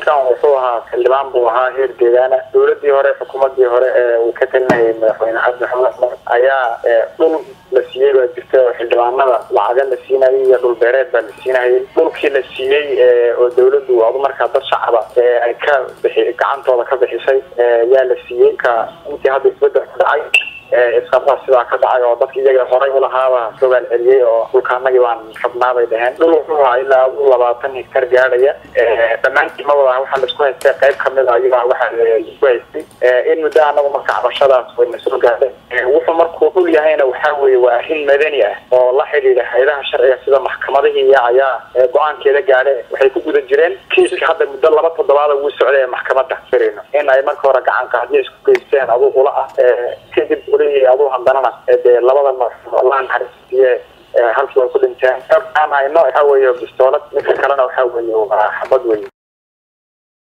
ninkan wuxuu ahaa xildhibaan buu ahaa heer deegaana dowladii hore xukuumadii hore ee uu ka talinayay madaxweyne cabdi maxamed cumar ayaa dhul la siiyey baa jirta oo xildhibaanada lacaga la siinayay iyo dhul beereed baa la siinayay dhulkii la siiyey oo dawladdu adu markaa dad shacaba ay ka bixi gacantooda ka bixisay yaa la siiyey ka intii hadda isbedel ku dhacay isqabaa sidaa ka dhacay oo dadki iyaga horay ulahaaba sogaal celiyey oo dhulkaanagii baan rabnaabay dhaheen dhul wuxuu ahaa ilaa labaatan hektar gaadhaya dhammaantii ma wada waxaa laisku haystay qayb kamid a iyagaa waxaa laisku haystay in muddo anagu marka cabashadaas wayna soo gaadhay wuxuu markuu dhul yahayna waxaa weeye waa arrin madani ah oo la xidhiidha hayadaha sharciga sida maxkamadihii ayaa go-aankeeda gaadhe waxay ku guda jireen kiiska hadda muddo laba toddobaada wuu socday ee maxkamadda firayno in ay marka hore gacan qaadiyo isku geysteen aduu ula ah kadib aduu haddanana dee labada nooc allah naxariistiye halkii way ku dhinteen aan hayno waxa weeye bistoolad midka kalena waxa weeye waa xabad weye